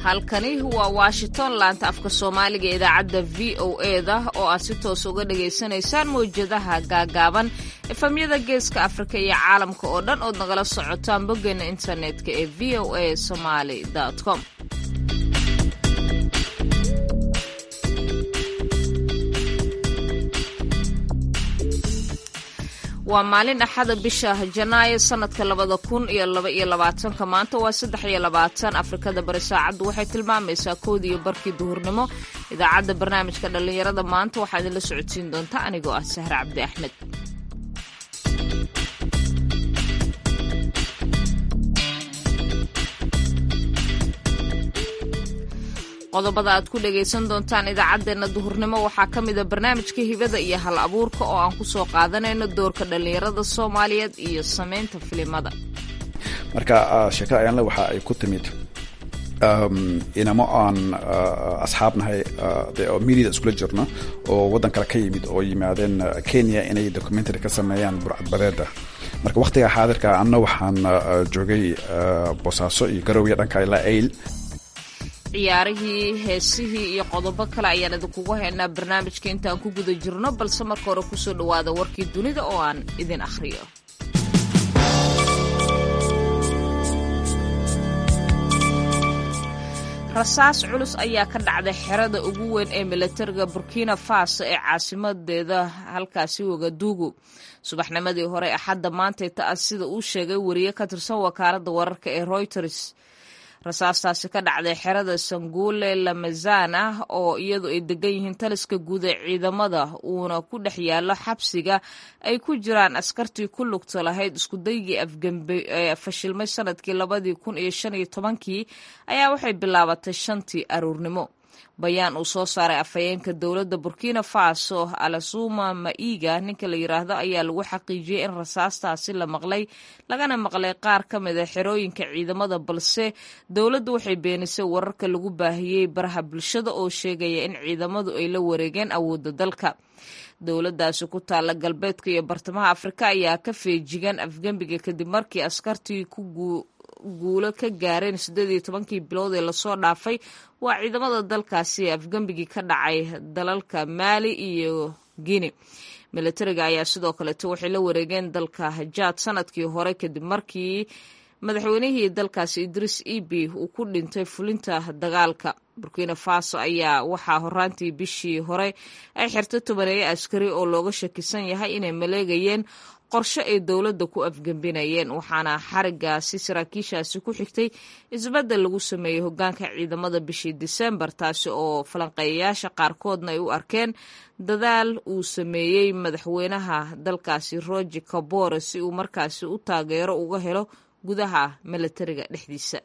halkani waa washington laanta afka soomaaliga idaacadda v o eda oo aad si toos uga dhagaysanaysaan mawjadaha gaagaaban efamyada geeska afrika iyo caalamka oo dhan ood nagala socotaan boggeena internetka ee v o a somaly com waa maalin axada bisha janaayo sanadka labada kun iyo laba iyo labaatanka maanta waa saddex iyo labaatan afrikada bari saacaddu waxay tilmaamaysaa koodii iyo barkii duhurnimo idaacadda barnaamijka dhallinyarada maanta waxaa idinla socodsiin doonta anigoo ah sahre cabdi axmed qodobada aad ku dhagaysan doontaan idaacaddeenna duhurnimo waxaa ka mida barnaamijka hibada iyo hal abuurka oo aan kusoo qaadanayno doorka dhallinyarada soomaaliyeed iyo samaynta filimada marka sheekada ayaanle waxa ay ku timid inamo aan asxaabnahay oo mediada iskula jirno oo waddan kale ka yimid oo yimaadeen kenya inay documentary ka sameeyaan burcadbadeeda marka wakhtiga xaadirka anna waxaan joogay boosaaso iyo garowya dhanka ilaa ayl ciyaarihii heesihii iyo qodobo kale ayaan idinkugu haynaa barnaamijka intaan ku guda jirno balse marka hore kusoo dhowaada warkii dunida oo aan idin akhriyo rasaas culus ayaa ka dhacday xerada ugu weyn ee milatariga burkina faso ee caasimadeeda halkaasi wagaduugu subaxnimadii hore axadda maantay ta-a sida uu sheegay wariye ka tirsan wakaaladda wararka ee reuters rasaastaasi ka dhacday xerada sanguule lamazana oo iyadu ay degan yihiin taliska guud ee ciidamada uuna ku dhex yaallo xabsiga ay ku jiraan askartii ku lugta lahayd iskudaygii afgembe ee fashilmay sanadkii labadii kun iyo shan iyo tobankii ayaa waxay bilaabatay shantii aruurnimo bayaan uu soo saaray afhayeenka dowladda burkina faso alasuma maiga ninka la yiraahdo ayaa lagu xaqiijiyey in rasaastaasi la maqlay lagana maqlay qaar ka mid a xerooyinka ciidamada balse dowladdu waxay beenisay wararka lagu baahiyey baraha bulshada oo sheegaya in ciidamadu ay la wareegeen awoodda dalka dowladdaasi ku taalla galbeedka iyo bartamaha afrika ayaa ka feejigan afgembiga kadib markii askartii ku guulo ka gaareen siddeed iyo tobankii bilood ee lasoo dhaafay waa ciidamada dalkaasi afgembigii ka dhacay dalalka maali iyo guine milatariga ayaa sidoo kaleeto waxay la wareegeen dalka hajaad sanadkii hore kadib markii madaxweynihii dalkaasi idriis ebi uu ku dhintay fulinta dagaalka burkina faso ayaa waxaa horaantii bishii hore ay xirtay tobaneeyo askari oo looga shakisan yahay inay maleegayeen qorshe ay dowladda ku afgembinayeen waxaana xarigaasi saraakiishaasi ku xigtay isbeddel lagu sameeyey hoggaanka ciidamada bishii disembar taasi oo falanqeeyayaasha qaarkoodna ay u arkeen dadaal uu sameeyey madaxweynaha dalkaasi roger kabore si uu markaasi u taageero uga helo gudaha milatariga dhexdiisa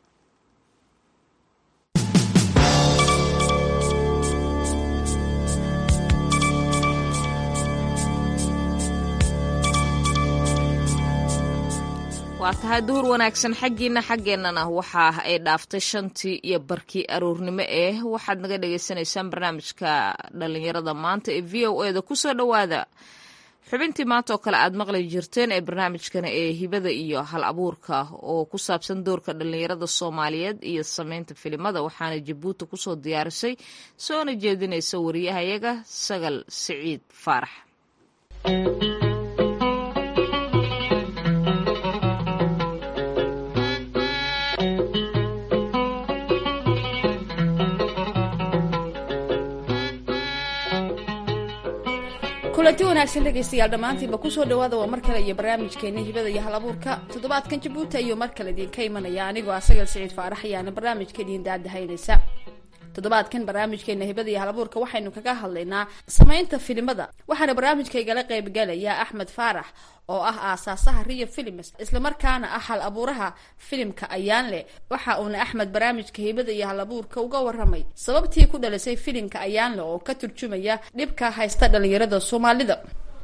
waa tahay duhur wanaagsan xaggiina xaggeennana waxa ay dhaaftay shantii iyo barkii aroornimo eh waxaad naga dhagaysanaysaan barnaamijka dhallinyarada maanta ee v o eda kusoo dhowaada xubintii maanta oo kale aad maqli jirteen ee barnaamijkana ee hibada iyo hal abuurka oo ku saabsan doorka dhallinyarada soomaaliyeed iyo sameynta filimada waxaana jabuuti kusoo diyaarisay soona jeedinaysa wariyahayaga sagal siciid faarax kulanti wanaagsan dhegaystayaal dhammaantiinba kusoo dhawaada waa mar kale iyo barnaamijkeena hibada iyo hal abuurka toddobaadkan jabuuti ayuu mar kale idinka imanaya anigoo asagal siciid faarax ayaana barnaamijka idiin daadahaynaysa toddobaadkan barnaamijkeena hibada iyo hal abuurka waxaynu kaga hadlaynaa samaynta filimada waxaana barnaamijkaygala qaybgalaya axmed faarax oo ah aasaasaha rio films islamarkaana ah hal abuuraha filimka ayaanle waxa uuna axmed barnaamijka hibada iyo hal abuurka uga waramay sababtii ku dhalisay filimka ayaanle oo ka turjumaya dhibka haysta dhalinyarada soomaalida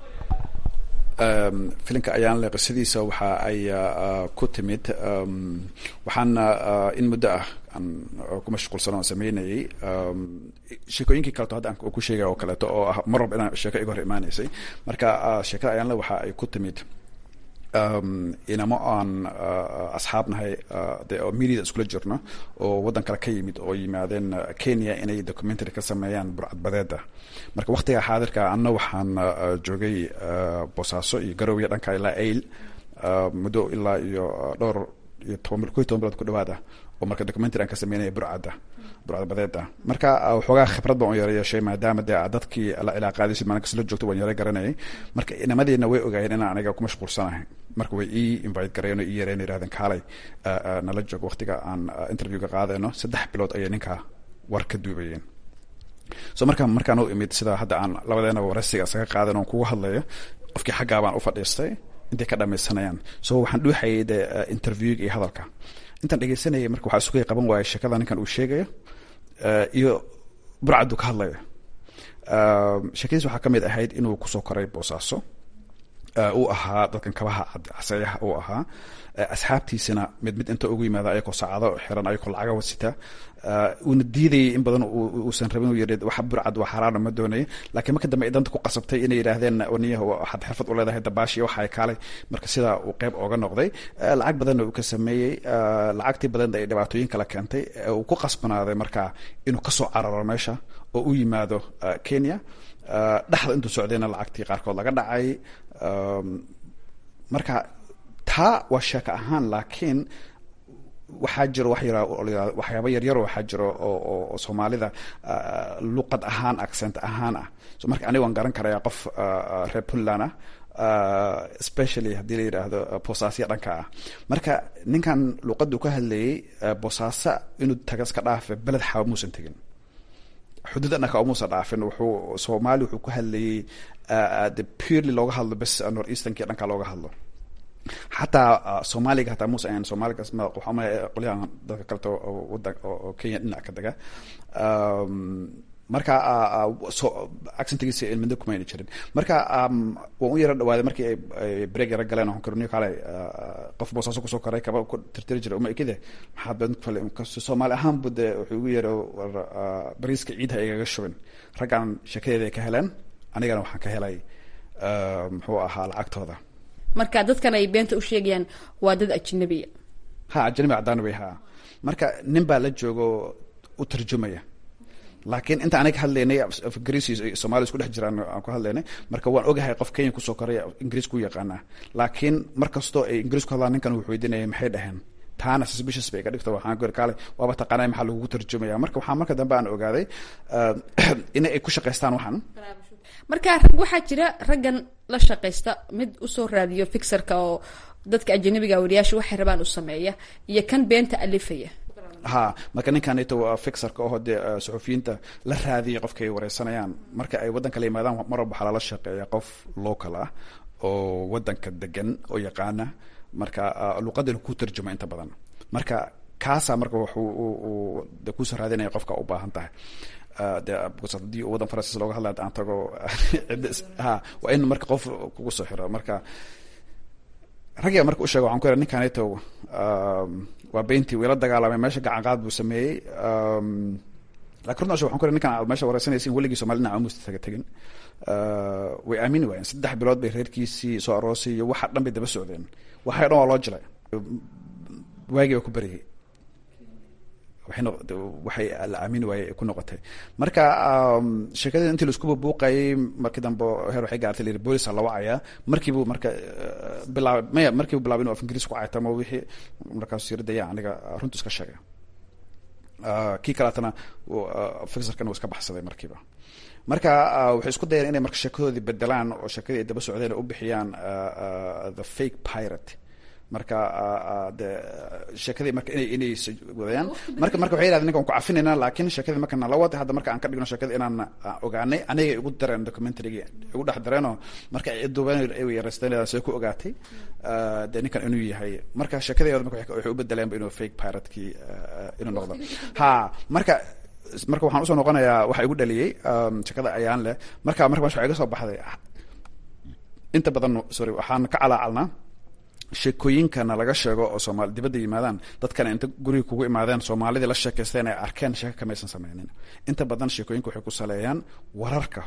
filimka ayaanle qisadiisa waxa ay ku timid waxaan in muddo ah aan ku mashquulsan oo sameynayay sheekooyinkii kaleto hadda aan ku sheegay oo kaleeto oo ah mar walba inaan sheeko iga hor imaanaysay marka sheekada ayaanle waxa ay ku timid inamo aan asxaab nahay de oo mediada iskula jirno oo waddan kale ka yimid oo yimaadeen kenya inay documentary ka sameeyaan burcadbadeeda marka waktiga xaadirka anna waxaan joogay boosaaso iyo garowiya dhanka ilaa ail muddo ilaa iyo dhowr iyo toban ko iyo toban bilood ku dhawaad ah oo marka documentary aan ka sameynaya burcadda burcadbadeeda marka waxoogaa khibrad baan u yara yeeshay maadaama dee dadkii la cilaaqaadaysid maalin kasta la joogto waan yara garanayay marka inamadeena way ogaayeen inaan aniga ku mashquulsanahay marka way ii invite gareen oo ii yareen yirahdeen kaalay nala joog waqtiga aan interviewga qaadayno saddex bilood ayay ninkaa war ka duubayeen so marka markaan u imid sida hadda aan labadeena waraysiga isaga qaadan oon kugu hadlayo qofkii xaggaa baan u fadhiistay intay ka dhamaysanayaan so waxaan dhuuxayay de interviewga iyo hadalka intaan dhegeysanayay marka waxaa isugay qaban waaya sheekada ninkan uu sheegayo iyo burcaddu ka hadlayo sheekadiis waxaa ka mid ahayd inuu kusoo koray boosaaso uu ahaa dadkan kabaha caseeyaha uu ahaa asxaabtiisina mid mid inta ugu yimaada ayakoo saacado xiran ayakoo lacaga wasita uuna diidayay in badan uusan rabin uu yiri waxa burcad waa xaaraana ma doonaya laakiin marka dambe ay danta ku qasabtay inay yidhaahdeen niyaha waxaad xirfad u leedahay dabaashi waxa ay kaalay marka sidaa uu qeyb ooga noqday lacag badanna uu ka sameeyey lacagtii badan ay dhibaatooyin kala keentay uu ku qasbanaaday marka inuu kasoo cararo meesha oo u yimaado kenya dhexda intuu socdayna lacagtii qaarkood laga dhacay marka taa waa sheeko ahaan laakiin waxaa jiro wax yara waxyaaba yaryaro waxaa jiro oo soomaalida luqad ahaan accent ahaan ah so marka aniga waan garan karaya qof reer puntland ah especially haddii la yidhaahdo boosaasya dhanka ah marka ninkan luqaddu ka hadlayay boosaasa inuu taga iska dhaafe beled xaaba muusan tegin xuduud dhanka umuusa dhaafin wuxuu soomaali wuxuu ku hadlayay de purely looga hadlo bes north easternki dhanka looga hadlo xataa soomaaliga hataa muuse ahan soomaaliga waxaama qolyahan dadka kaleta wadan oo kenya dhinac ka dega marka accentigiisa midna kumayna jirin marka waan u yara dhawaaday markii ay break yara galeen waxaan karoniyo kaalay qof boosaaso kusoo koray kaba ku tirtiri jiray uma ekide maxaad badan ku falay soomaali ahaan bu de wuxuu igu yara war bariiska ciidha igaga shubin raggan sheekadeeda ay ka heleen anigana waxaan ka helay muxuu ahaa lacagtooda marka dadkan ay beenta u sheegayaan waa dad ajnabiya ha ajnabi cadaan way ha marka nin baa la joogo u tarjumaya laakiin inta aniga hadlaynay ingiriis somalia isku dhex jiraan aan ku hadlaynay marka waan ogahay qof kenya kusoo koray ingiriis ku yaqaanaa laakiin mar kastoo ay ingiriis ku hadlaan ninkan wuxuu weydiinaya maxay dhaheen taana suspicious bay iga dhigto waxaan gori kaale waaba taqaanay maxaa lagugu tarjumaya marka waxaa marka dambe aan ogaaday in ay ku shaqaystaan waxan marka rag waxaa jira raggan la shaqaysta mid usoo raadiyo fixerka oo dadka ajanabiga wariyaasha waxay rabaan u sameeya iyo kan beenta alifaya ha marka ninkanito waa fixerka oo dee suxufiyiinta la raadiyay qofka ay wareysanayaan marka ay waddanka la yimaadaan mar walba waxaa lala shaqeeya qof local ah oo waddanka degan oo yaqaana marka luqadana ku tarjuma inta badan marka kaasaa marka wuxuu de kusoo raadinaya qofka u baahan tahay de hadii waddan faransiis looga hadlay aan tago ha waa in marka qof kugu soo xiro marka ragga marka u sheega waxan ku yara ninkanito waa beintii wiila dagaalamay meesha gacan qaad buu sameeyey lakin runta waxan ku yara ninkan aad meesha wareysanaysin weligii somali dhinaca umusta taga tegin way aamini waayeen saddex bilood bay reerkiisii soo aroosay iyo waxa dhan bay daba socdeen waxay dhan waa loo jilay waagii waa ku beryay waxay la aamini waayey ku noqotay marka sheekadii intii laisku buuqayay markii dambe heer waxay gaartay la yiri boolisa la wacaya markiibu marka bilaab maya markiibu bilaabay inuu af ingiriis ku caytamo wixii markaasuu yiri daya aniga runtu iska sheegay kii kaleetana fixerkan uu iska baxsaday markiiba marka waxay isku dayeen inay marka sheekadoodii bedelaan oo sheekadii ay daba socdeen u bixiyaan the fake pirate marka de sheekadii marka ina inay wadayaan marka marka waxay yidhahdeen ninka waan ku cafinayna laakiin sheekadii marka nala wada hadda marka aan ka dhigno sheekada inaan ogaanay anigay igu dareen documentarygii igu dhex dareenoo marka ay duubeen ay yaraysteen see ku ogaatay de ninkan inuu yahay marka sheekadeeda marka waxay u bedeleenba inuu fake piratekii inuu noqdo ha marka marka waxaan usoo noqonayaa waxa igu dhaliyey sheekada ayaan leh marka marka meesha waxa iga soo baxday inta badan sorry waxaan ka calaacalnaa sheekooyinkana laga sheego oo soomaali dibadda yimaadaan dadkana inta guriga kugu imaadeen soomaalidii la sheekaysteen ay arkeen sheeko kamaysan sameynin inta badan sheekooyinka waxay ku saleeyaan wararka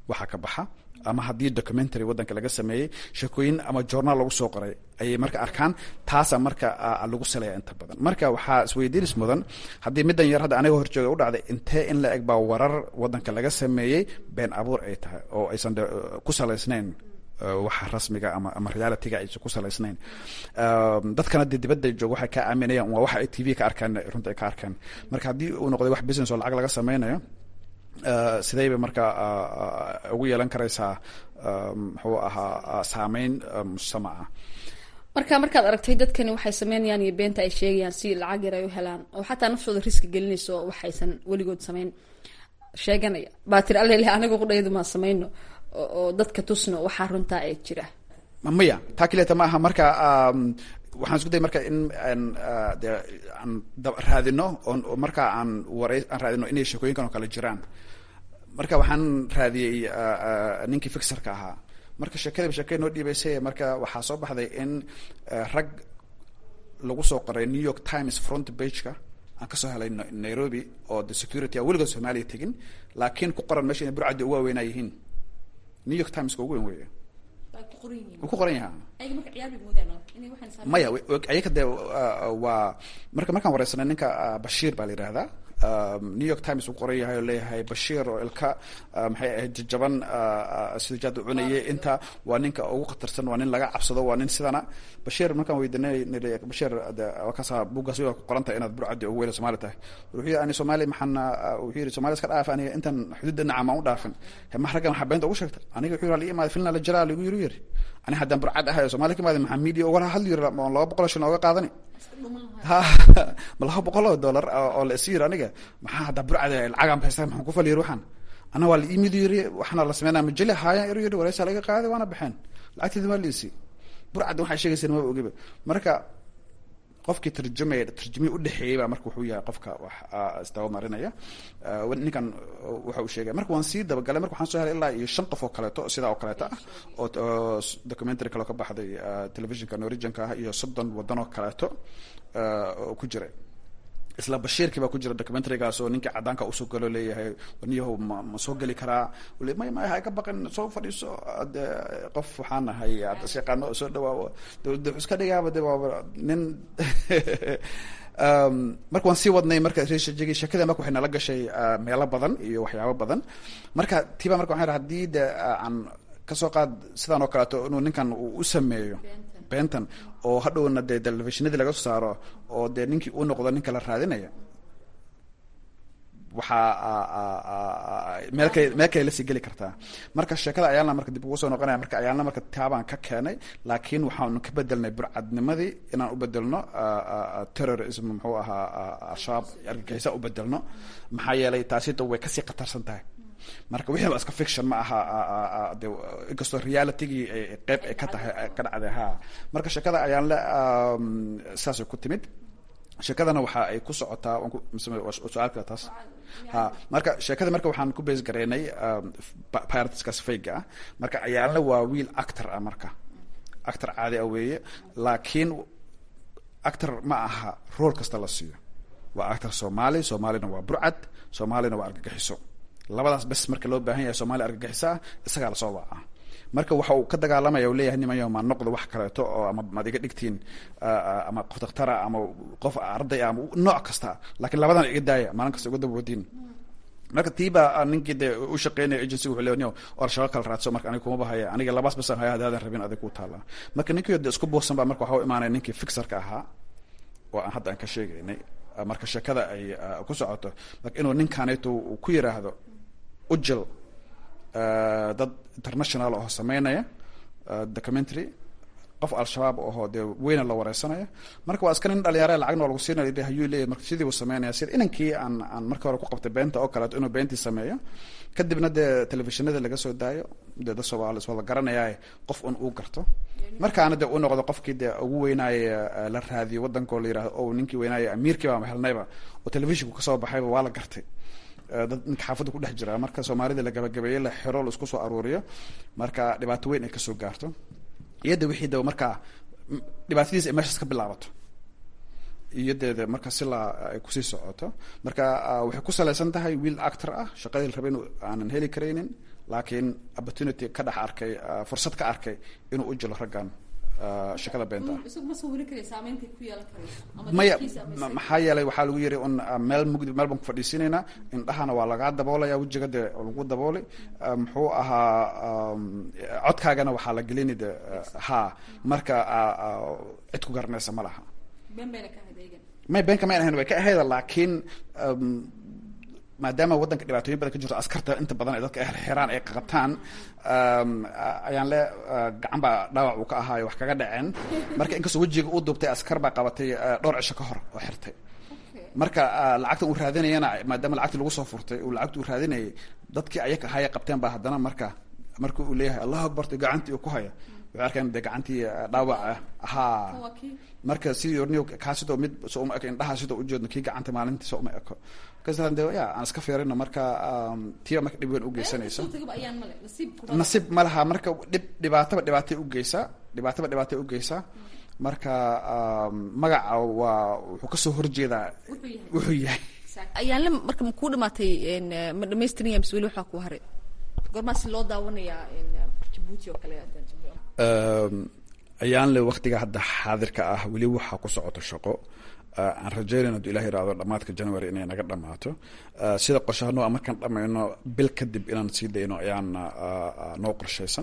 waxaa ka baxa ama haddii documentary waddanka laga sameeyey sheekooyin ama journaal lagu soo qoray ayay marka arkaan taasa marka lagu salaya inta badan marka waxaa isweydiinis mudan haddii middan yar hadda aniga horjooga u dhacday intee in la eg baa warar waddanka laga sameeyey been abuur ay tahay oo aysan de ku salaysnayn waxa rasmiga ama ama realityga aysan ku salaysnayn dadkana dee dibadda jooga waxay ka aaminayaan waa waxa ay t v ka arkaan runta ay ka arkaan marka haddii uu noqday wax business oo lacag laga sameynayo sidey bay marka ugu yeelan karaysaa muxuu ahaa saameyn mujtamaca marka markaad aragtay dadkani waxay sameynayaan iyo beenta ay sheegayaan si lacag yar ay u helaan oo xataa naftooda riski gelinayso waxaysan weligood samayn sheeganaya baa tiri allele aniga qudhaydu maa samayno oo dadka tusno waxaa runtaa ee jira maya taa kaleeta ma aha marka waxaan isku daya marka in de aan raadino oon marka aan waray aan raadino inay sheekooyinkan oo kale jiraan marka waxaan raadiyey ninkii fixerka ahaa marka sheekadiiba sheekada noo dhiibaysay marka waxaa soo baxday in rag lagu soo qoray new york times front pageka aan kasoo helay nairobi oo the security a weligood soomaaliya tegin laakiin ku qoran meesha inay burcaddi ugu waaweynaa yihiin new york timeska ugu weyn weeye wuu ku qoran yahaa maya ayaga dee waa marka markaan wareysanay ninka bashiir baa la yihahdaa new york times uu qoran yahay oo leeyahay bashiir oo ilka maxay ahayd jajaban sida jaad u cunayay inta waa ninka ugu khatarsan waa nin laga cabsado waa nin sidana bashiir markaan weydiinay bashiir wakaasa buuggaas waa ku qoranta inaad burcaddi ugu weyla somaali tahay wuxuu yidhi ani soomaali maxaan wuxuu yidhi soomaali iska dhaaf aniga intan xuduudda nacam aan u dhaafin ma raggan waxaa beenta ugu sheegta aniga wuxuu yidhi imaada filna la jiraa ligu yiri yiri ani haddaan burcad ahay oo soomaali ka imaada maxaa media uga hadli yiri oon laba boqol shan ooga qaadani ma laba boqol oo dollar oo la isi yiri aniga maxaa haddaa burcad lacagaan baysta maxaan ku fali yiri waxaan ana waa la imid yiri waxaana la sameynaa majali haayaan yiri yiri wareysa laga qaaday waana baxeen lacagteeda waa liisi burcadda waxay sheegaysa maba ogiba marka qofkii tarjumaya tarjumihii udhexeeyey baa marka wuxuu yahay qofka wax isdaba marinaya ninkan waxa uu sheegay marka waan sii dabagalay marka waxaan soo helay ilaa iyo shan qof oo kaleeto sidaa oo kaleeto ah oo documentary kale oo ka baxday televisionka norwegianka ah iyo soddon waddan oo kaleeto oo ku jiray isla bashiirkii baa ku jira documentarygaas oo ninkii caddaanka usoo galo leeyahay niyahow ma ma soo geli karaa wali may may ha ka baqin soo fadhiiso de qof waxaan nahay ad is yaqaano oo soo dhawaawo dawladda wuxuu iska dhigaaba de waaba nin marka waan sii wadnay marka reshajigi sheekada marka waxay nala gashay meelo badan iyo waxyaabo badan marka tiba marka waxaan haddii de aan kasoo qaad sidaan oo kaleeto inuu ninkan uu u sameeyo bentan oo hadhowna dee telefishinadii laga soo saaro oo dee ninkii uu noqdo ninka la raadinaya waxaa meel kale meel kale lasii geli kartaa marka sheekada ayaalna marka dib ugu soo noqonaya marka ayaalna marka taabaan ka keenay laakiin waxaanu ka bedelnay burcadnimadii inaan u bedelno terrorism muxuu ahaa al-shabaab argagixisa u bedelno maxaa yeelay taasita way kasii khatarsan tahay marka wixii ba iska fiction ma aha de inkastoo realitygii qeyb ay ka tahay ka dhacday ha marka sheekada ayaan le saasay ku timid sheekadana waxa ay ku socotaa su-aalka taas ha marka sheekada marka waxaan ku base gareynay piratskaas fayga ah marka ayaalna waa wiil actor ah marka actor caadi ah weeye laakiin actor ma aha rool kasta la siiyo waa actor soomaali soomaalina waa burcad soomaalina waa argagixiso labadaas bes marka loo baahan yahay soomaalia argagixisa ah isagaa lasoo wacaa marka waxa uu ka dagaalamaya u leeyahay nimayo ma noqdo wax kaleeto oo ama maad iga dhigtiin ama qof dakhtara ama qof arday ama nooc kasta laakiin labadan iga daaya maalin kasta uga dabawadiin marka tiiba ninkii dee u shaqeynaya agency wuxuu leeyahay oo al-shabaab kala raadso marka aniga kuma bahaya aniga labaas basan haya hadaadan rabin adig ku taala marka ninkii de isku buusan baa marka waxa u imaanaya ninkii fixerka ahaa oo aan hadda aan ka sheegaynay marka sheekada ay ku socoto marka inuu ninkaanayto uu ku yiraahdo ujil dad international oo sameynaya documentary qof al-shabaab ahoo dee weyna la wareysanaya marka waa iska nin dhalinyare lacagna waa lagu siinaya hayuu leeyahy marka sidii uu sameynaya sida inankii aan aan marka hore ku qabtay beenta oo kaleeto inuu beentii sameeyo kadibna dee telefishinada laga soo daayo dee dad soomaali iswada garanaya qof un uu garto markaana dee uu noqdo qofkii dee ugu weynaaya la raadiyo waddankoo la yirahdo o ninkii weynaaya amiirkii baa helnayba oo telefishinku kasoo baxayba waa la gartay dad ninka xaafadda ku dhex jira marka soomaalida la gabagabeeyey la xiro la isku soo aruuriyo marka dhibaato weyn ay kasoo gaarto iyada wixii daba markaa dhibaatadiis ay meeshaas ka bilaabato iyadeeda marka si la ay kusii socoto marka waxay ku salaysan tahay wiil actor ah shaqadii la rabay inu aanan heli karaynin laakiin opportunity ka dhex arkay fursad ka arkay inuu u jilo raggan shakada beenta maya maxaa yeelay waxaa lagu yiri un meel mugdi meel baan ku fadhiisinaynaa indhahana waa lagaa daboolaya wejiga dee lagu dabooli muxuu ahaa codkaagana waxaa la gelini de ha marka cid ku garanaysa ma laha may beenka mayn ahayn way ka ahayda laakiin maadaama waddanka dhibaatooyin badan ka jirto askarta inta badan ay dadka xiraan ay qabtaan ayaan le gacan baa dhaawac uu ka ahaayo wax kaga dhaceen marka inkastoo wejiga u duubtay askar baa qabatay dhowr cisho ka hor oo xirtay marka lacagta uu raadinayana maadaama lacagti lagu soo furtay uu lacagta uu raadinayay dadkii ayaka ahaya qabteen baa haddana marka marka uu leeyahay allahu akbarta gacantii uu ku haya waxay arkeen de gacantii dhaawaca haa marka sidii orniyo kaa sidoo mid so uma eko indhaha sidoo ujeedno kii gacanta maalintii so uma eko kasaan de ya aan iska fiirino marka tiiba marka dhib weyn ugeysanaysa nasiib ma laha marka dhib dhibaataba dhibaatay ugeysaa dhibaataba dhibaatay ugeysaa marka magaca waa wuxuu kasoo horjeedaa wuxuu yahay ayaanle marka ma kuu dhamaatay ma dhamaystiraya mise weli waxaa kuu haray goormaa si loo daawanayaa jabuuti oo kale ayaan le waktiga hadda xaadirka ah weli waxaa ku socoto shaqo aan rajeynayno haduu ilah yirahdo dhamaadka january inay naga dhamaato sida qorshahano markaan dhamayno bil kadib inaan sii dayno ayaan noo qorshaysan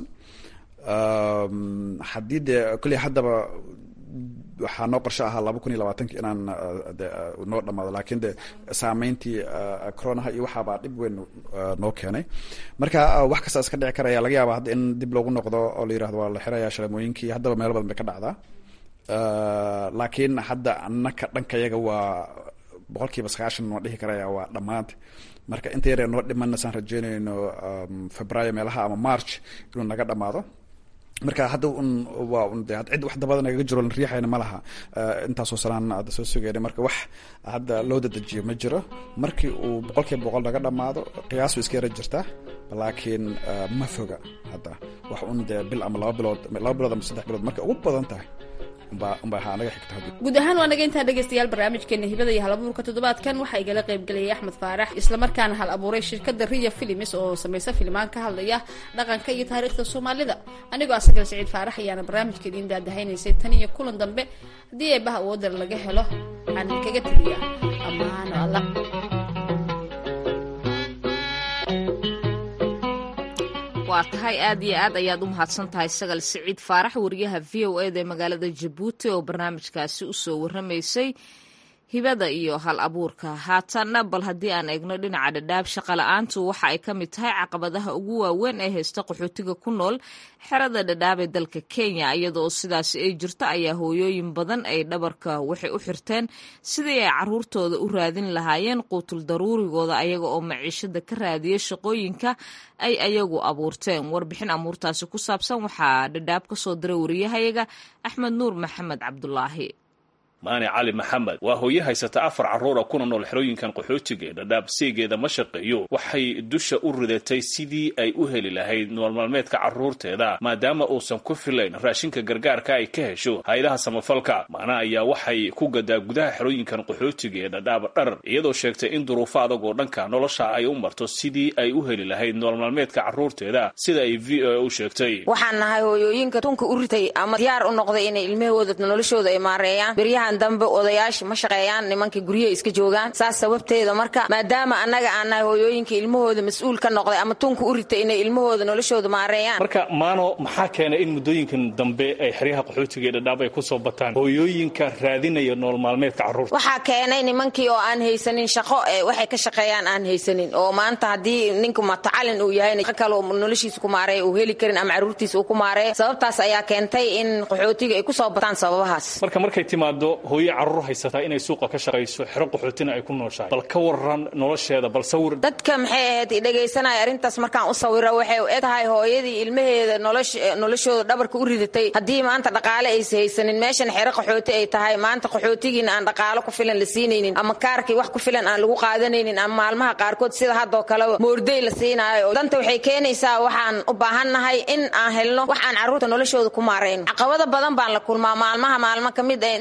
haddii dee kolley haddaba waxaa noo qorsho ahaa laba kun iyo labaatanki inaan noo dhamaado laakiin de saameyntii coronaha iyo waxaabaa dhib weyn noo keenay marka wax kasta iska dhici karaya laga yaaba hadda in dib loogu noqdo oo la yirahdo waa la xiraya shalamooyinkii haddaba meelo badan bay ka dhacdaa laakiin hadda anaka dhankayaga waa boqol kiiba sagaashan noo dhihi karaya waa dhammaanta marka inta yaree noo dhimana saan rajeynayno februaayo meelaha ama march inuu naga dhamaado marka hadda un waa un de cid wax dabada nagaga jiro lan riixayna ma laha intaasoo sanaan hadda soo sugayna marka wax hadda loo dadajiyo ma jiro markii uu boqol kiiba boqol naga dhamaado qiyaas way iska yara jirtaa laakiin ma foga hadda wax un dee bil ama laba bilood laba bilood ama saddex bilood marka ugu badan tahay guud ahaan waa naga intaa dhegaystayaal barnaamijkeena hibada iyo hal abuurka toddobaadkan waxaa igala qaybgelayay axmed faarax islamarkaana hal abuuray shirkada riya filims oo samaysa filimaan ka hadlaya dhaqanka iyo taariikhda soomaalida anigoo asagal saciid faarax ayaana barnaamijka idiin daadahaynaysay tan iyo kulan dambe haddii eebaha awoodar laga helo waxaan idinkaga teliya ammaano alla waa tahay aad iyo aad ayaad u mahadsan tahay sagal siciid faarax wariyaha v o eda ee magaalada jabuuti oo barnaamijkaasi usoo waramaysay hibada iyo hal abuurka haatanna bal haddii aan eegno dhinaca dhadhaab shaqala-aantu waxa ay ka mid tahay caqabadaha ugu waaweyn ee haysta qaxootiga ku nool xerada dhadhaab ee dalka kenya iyadoo sidaasi ay jirto ayaa hooyooyin badan ay dhabarka waxay u xirteen sidii ay caruurtooda u raadin lahaayeen quutul daruurigooda ayaga oo maciishada ka raadiya shaqooyinka ay ayagu abuurteen warbixin amuurtaasi ku saabsan waxaa dhadhaab ka soo diray wariyahayaga axmed nuur maxamed cabdulaahi maani cali maxamed waa hooye haysata afar carruura kuna nool xerooyinkan qaxootiga ee dhadhaab seegeeda ma shaqeeyo waxay dusha u ridatay sidii ay u heli lahayd noolmaalmeedka carruurteeda maadaama uusan ku filayn raashinka gargaarka ay ka hesho hay-adaha samafalka maana ayaa waxay ku gadaa gudaha xerooyinkan qaxootiga ee dhadhaab dhar iyadoo sheegtay in duruufo adag oo dhanka nolosha ay u marto sidii ay u heli lahayd noolmaalmeedka carruurteeda sida ay v o a u sheegtay waxaan nahay hooyooyinka tunka u ritay ama diyaar u noqday inay ilmahooda noloshooda ay maareeyaan dambe odayaasha ma shaqeeyaan nimanka guryaha iska joogaan saas sababteeda marka maadaama annaga aan nahay hooyooyinka ilmahooda mas-uul ka noqday ama tunka u ritay inay ilmahooda noloshooda maareeyaan marka maano maxaa keenay in muddooyinkan dambe ay xeryaha qaxootiga ee dhadhaab ay ku soo bataan hooyooyinka raadinaya nool maalmeedka carruurta waxaa keenay nimankii oo aan haysanin shaqo ee waxay ka shaqeeyaan aan haysanin oo maanta haddii ninku matacalin uu yahay kale noloshiisa ku maareeya uu heli karin ama carruurtiisa uu ku maareeyo sababtaas ayaa keentay in qaxootiga ay ku soo bataan sababahaas marka markay timaado hooye carruur haysataa inay suuqa ka shaqayso xero qaxootina ay ku nooshahay bal ka waran nolosheeda bal sawir dadka maxay ahayd dhegaysanaya arrintaas markaan u sawira waxay u eg tahay hooyadii ilmaheeda noloshooda dhabarka u ridatay haddii maanta dhaqaale aysa haysanin meeshan xero qaxooti ay tahay maanta qaxootigiina aan dhaqaalo ku filan la siinaynin ama kaarkii wax ku filan aan lagu qaadanaynin ama maalmaha qaarkood sida haddoo kaleba moorday la siinaayo danta waxay keenaysaa waxaan u baahannahay in aan helno wax aan carruurta noloshooda ku maarayno caqabado badan baan la kulmaa maalmaha maalmo ka mid ee intaan suuq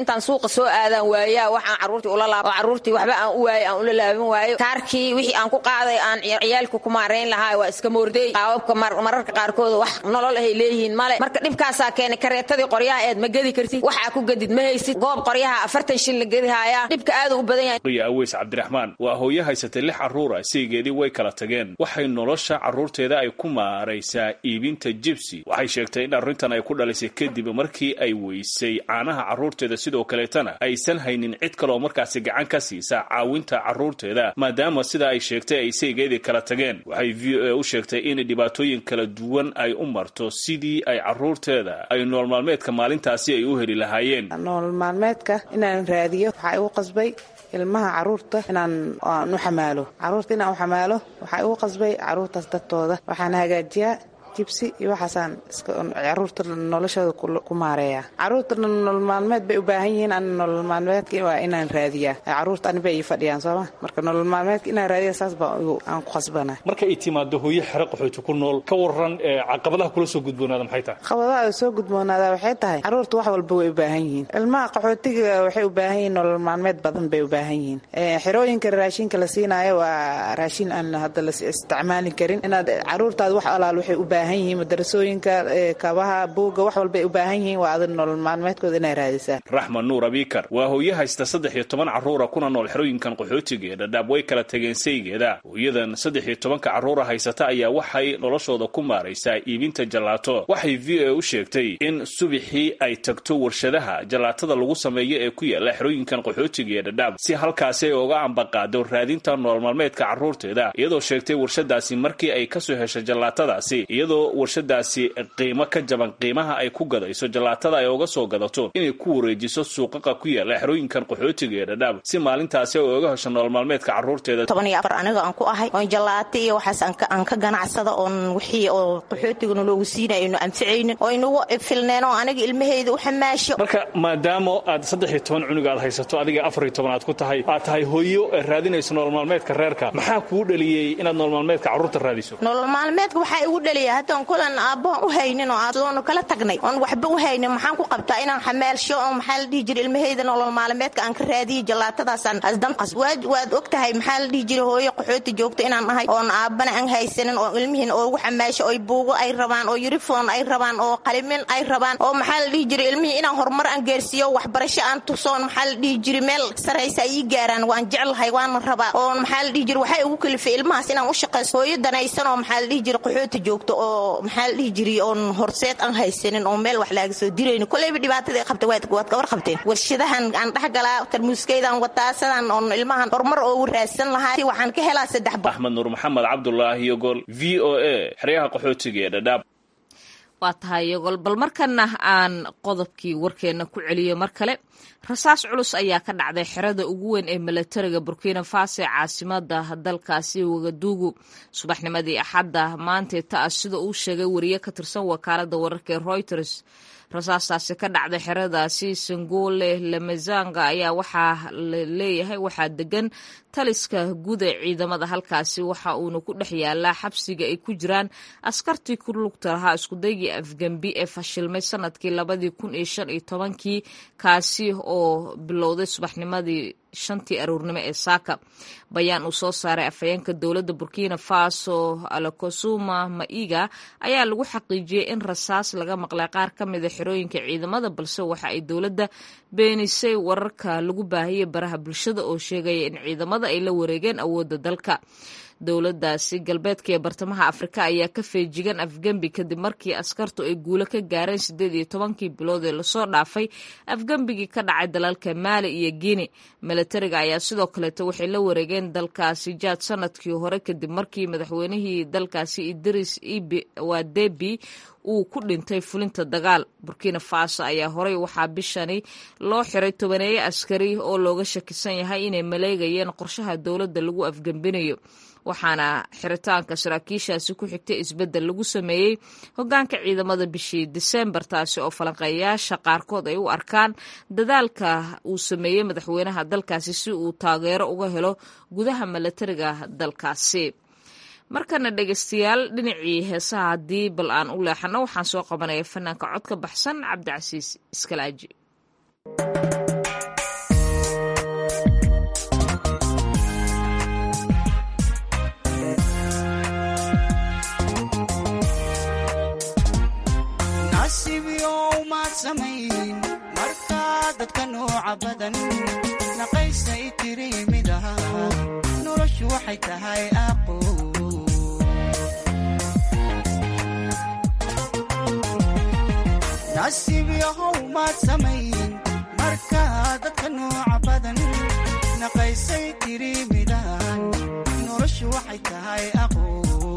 suuqa soo aadaan waayaa waxaan caruurtii ula laab oo caruurtii waxba aan u waayey aan ula laaban waayo kaarkii wixii aan ku qaaday aan ciyaalka ku maarayn lahaa waa iska moorday qaababka mararka qaarkood wax nolol ahay leeyihiin male marka dhibkaasaa keenay kareetadii qoryaha eed ma gedi kartid waxaa ku gedid ma haysid goob qoryaha afartan shil la gedihayaa dhibka aadu u badan yahay riya aweys cabdiraxmaan waa hooye haysatay lix carruura saygeedii way kala tageen waxay nolosha carruurteeda ay ku maaraysaa iibinta jibsi waxay sheegtay in arrintan ay ku dhalisay kadib markii ay weysay caanaha carruurteeda sidoo kaleetana aysan haynin cid kaleoo markaasi gacan ka siisa caawinta carruurteeda maadaama sida ay sheegtay ay saygeedii kala tageen waxay v o a u sheegtay in dhibaatooyin kala duwan ay u marto sidii ay carruurteeda ay nool maalmeedka maalintaasi ay u heli lahaayeen nool maalmeedka inaan raadiyo waxaa igu qasbay ilmaha caruurta inaan u xamaalo caruurta inaan u xamaalo waxaa igu qasbay caruurtaas dadtooda waxaan hagaajiyaa jibsi iyo waxaasaan caruurta noloshooda ku maareeya caruurta nolol maalmeed bay u baahan yihiin an nolol maalmeedka waa inaan raadiyaa caruurta aniba ii fadhiyaan sooma marka nolol maalmeedka inaan raadiya saas baa aan ku qasbana marka ay timaado hooye xero qaxooti ku nool ka waran caqabadaha kula soo gudboonaada maxay tahay caqabadaha soo gudboonaada waxay tahay caruurta wax walba way u baahan yihiin ilmaha qaxootiga waxay u baahan yihiin nolol maalmeed badan bay u baahan yihiin xerooyinka raashinka la siinaayo waa raashin aan hadda la isticmaali karin inaad caruurtaada wax alaal waxay u baahan yihiin madarasooyinka kabaha buugga wax walbay u baahan yihiin waa adig nolol maalmeedkooda inay raadisaan raxman nuur abikar waa hooye haysta saddex iyo toban carruura kuna nool xerooyinkan qaxootiga ee dhadhaab way kala tageen saygeeda hooyadan saddex iyo tobanka carruura haysata ayaa waxay noloshooda ku maaraysaa iibinta jalaato waxay v o a u sheegtay in subixii ay tagto warshadaha jalaatada lagu sameeyo ee ku yaala xerooyinkan qaxootiga ee dhadhaab si halkaasi ay oga ambaqaado raadinta nolol maalmeedka carruurteeda iyadoo sheegtay warshadaasi markii ay kasoo heshay jallaatadaasi iyadoo warshadaasi qiimo ka jaban qiimaha ay ku gadayso jalaatada ay oga soo gadato inay ku wareejiso suuqaqa ku yaala xerooyinkan qaxootiga ee dhadhaab si maalintaasi ay oga hesho nolol maalmeedka carruurteeda toban iyo afar aniga aan ku ahay oon jalaata iyo waxaas aan ka ganacsada oon wixii oo qaxootigana loogu siinay aynu anficaynin oo inugu filneen oo aniga ilmaheyda u xamaasho marka maadaama aad saddex iyo toban cunug aad haysato adiga afar iyo toban aad ku tahay aad tahay hooyo raadinayso nolol maalmeedka reerka maxaa kuu dhaliyey inaad nolol maalmeedka carruurta raadiso nolol maalmeedka waxaa igu dhaliya haddaan kulan aabbahan u haynin oo adoonu kala tagnay oon waxba u haynin maxaan ku qabtaa inaan xamaalsho oo maxaa la dhihi jira ilmaheyda nolol maalmeedka aan ka raadiyo jallaatadaasaan asdanqas waad og tahay maxaa la dhihi jira hooyo qaxooti joogto inaan ahay oon aabbana aan haysanin oo ilmihiin oogu xamaasho oy buugo ay rabaan oo yurifon ay rabaan oo qalimin ay rabaan oo maxaa la dhihi jira ilmihii inaan horumar aan gaarsiiyo waxbarasho aan tusoon maxaa la dhihi jira meel saraysa ay ii gaaraan waan jeclahay waana rabaa oon maxaa la dhihi jira waxay ugu kalifay ilmahaas inaan u shaqaysto hooyo danaysan oo maxaa la dhihi jira qaxooti joogto oo maxaa la dhihi jiri oon horseed aan haysanin oo meel wax laaga soo dirayni koleyba dhibaatada ay qabta waad ka war qabteen warshadahan aan dhexgalaa tarmuuskaydan wataa sidaan oon ilmahan horumar oogu raadsan lahaa si waxaan ka helaa saddex ba axmed nuur maxamed cabdulaahi yogol v o a xeryaha qaxootiga ee dhadhaab waa tahay yogol bal markana aan qodobkii warkeenna ku celiyo mar kale rasaas culus ayaa ka dhacday xerada ugu weyn ee milatariga burkina faso ee caasimada dalkaasi wagaduugu subaxnimadii axadda maantay ta-a sida uu sheegay wariye ka tirsan wakaalada wararka ee reuters rasaastaasi ka dhacday xeradaasi sangole lemezanga ayaa waxaa la leeyahay waxaa degan taliska guud ee ciidamada halkaasi waxa uuna ku dhex yaalaa xabsiga ay ku jiraan askartii ku lugta lahaa iskudaygii afgembi ee fashilmay sanadkii labadii kun iyo shan iyo tobankii kaasi oo bilowday subaxnimadii shantii aroornimo ee saaka bayaan uu soo saaray afhayeenka dowladda burkina faso alakosuma maiga ayaa lagu xaqiijiyey in rasaas laga maqlay qaar ka mida xerooyinka ciidamada balse waxa ay dowladda beenisay wararka lagu baahiyey baraha bulshada oo sheegaya in ciidamada ay la wareegeen awoodda dalka dowladdaasi galbeedka ee bartamaha afrika ayaa ka feejigan afgembi kadib markii askartu ay guulo ka gaareen siddeed iyo tobankii bilood ee lasoo dhaafay afgembigii ka dhacay dalalka maali iyo guine milatariga ayaa sidoo kaleeto waxay la wareegeen dalkaasi jaad sanadkii hore kadib markii madaxweynihii dalkaasi idris wadebi uu ku dhintay fulinta dagaal burkina faso ayaa horey waxaa bishani loo xiray tobaneeye askari oo looga shakisan yahay inay maleegayeen qorshaha dowladda lagu afgembinayo waxaana xiritaanka saraakiishaasi ku xigtay isbeddel lagu sameeyey hoggaanka ciidamada bishii disembar taasi oo falanqeeyaasha qaarkood ay u arkaan dadaalka uu sameeyey madaxweynaha dalkaasi si uu taageero uga helo gudaha milatariga dalkaasi markana dhegeystayaal dhinacii heesaha haddii bal aan u leexano waxaan soo qabanaya fanaanka cod ka baxsan cabdicasiis iskalaaji nasiibyow maad samayn markaa dadka nooca badan naqaysay tiri mid aha noloshu waxay tahay aqo nasiibyahow maad samayn markaa dadka nooca badan naqaysay tiri midaan noloshu waxay tahay aqo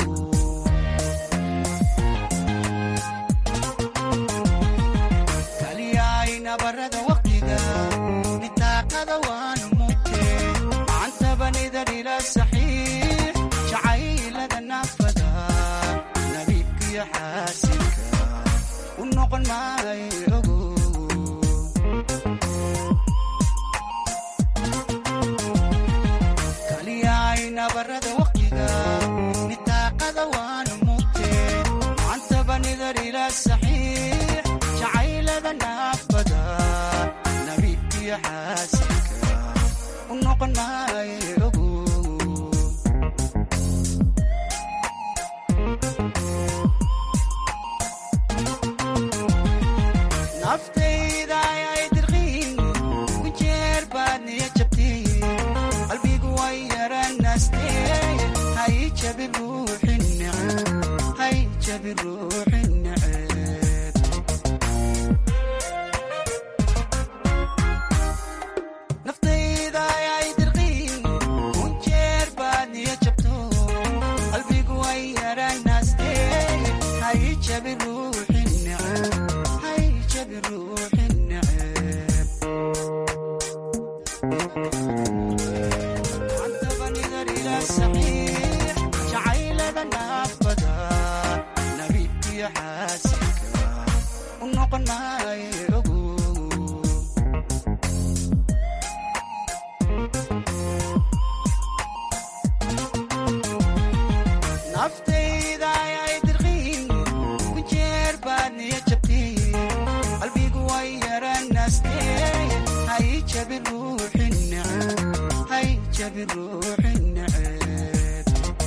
kaliyaay nabarada waqtiga nitaaqada waan mugte macantabanidar ila saxiix jacaylada naafada nabiibkiyo xaasinka u noqon maayo ogo kaliyaay nabarada waqtiga nitaaqada waan mugte macantabanidar ila saxiix jacaylada naafada nabiibkiyo xaasinka u noqon maayo ogo naftayda ayay dirqiin ku jeer baad niya jabtiin qalbigu way yaranaastee hay jabi ruuxin neceb hay jabi ruuxin neceb naftayda ayay dirqiin ku jeer baad niya jabto qalbigu way yaranaastee hay jabi ruuxin neceb hay jabi ruuxin neceb cantabanidar ila saxiix jacaylada naafada nabiibkiyo xaasinka u noqon maayo ogo naftayda ayay dirqiin ku jeer baad niya jabtiin qalbigu way yaranaastee hay jabi ruuxin neceb hay jabi ruuxin neceb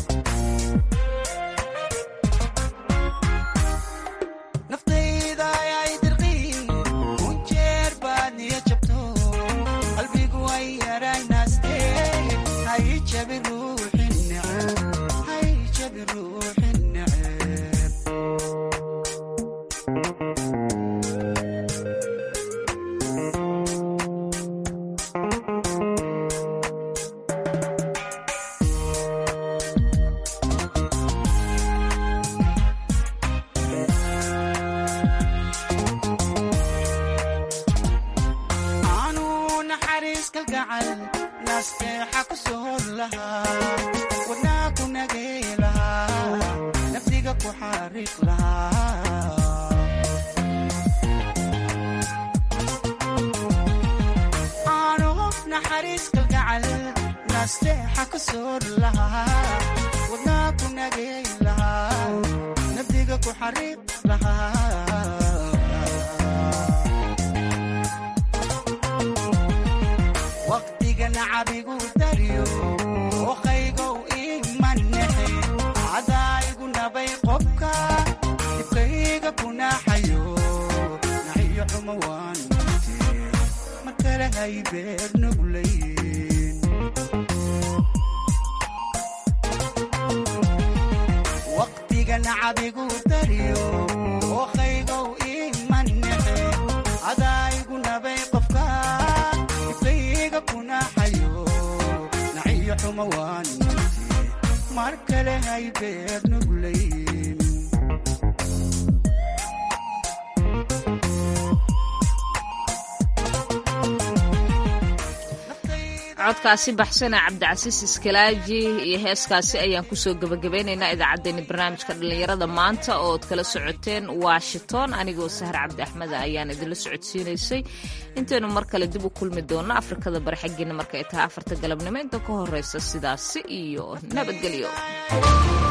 naftayda ayay dirqiin ku jeer baad niya jabto qalbigu way yaranaastee hay jabi ruuxin neceb hay jabi ruuxin neceb aanu naxariis kalgacal nasteexa ku soor lahaa wadnaa ku nagay lahaa nafdiga ku xariiq lahaa aanu naxariis kalgacal nasteexa ku soor lahaa wadnaa ku nagay lahaa nafdiga ku xariiq lahaa waqtiga nacabigu dariyo oqaygow imanexe cadaayigu nabay qobka dibkayga kunaxayo naxiyo xumo waan mute mar kale hay beer nuglayn waqtiga nacabigu dariyo oqaygow imanexe cadaayigu nabay qofka dibkayga kunaxayo naxiyo xumo waan mute mar kale hay beer nuglayn codkaasi baxsana cabdicasiis iskalaaji iyo heeskaasi ayaan kusoo gebagabeynaynaa idaacaddeenni barnaamijka dhallinyarada maanta oo ad kala socoteen washington anigoo sahar cabdi axmed ayaan idinla socodsiinaysay intaynu mar kale dib u kulmi doonno afrikada bari xaggeena marka ay tahay afarta galabnimo inta ka horeysa sidaasi iyo nabadgelyo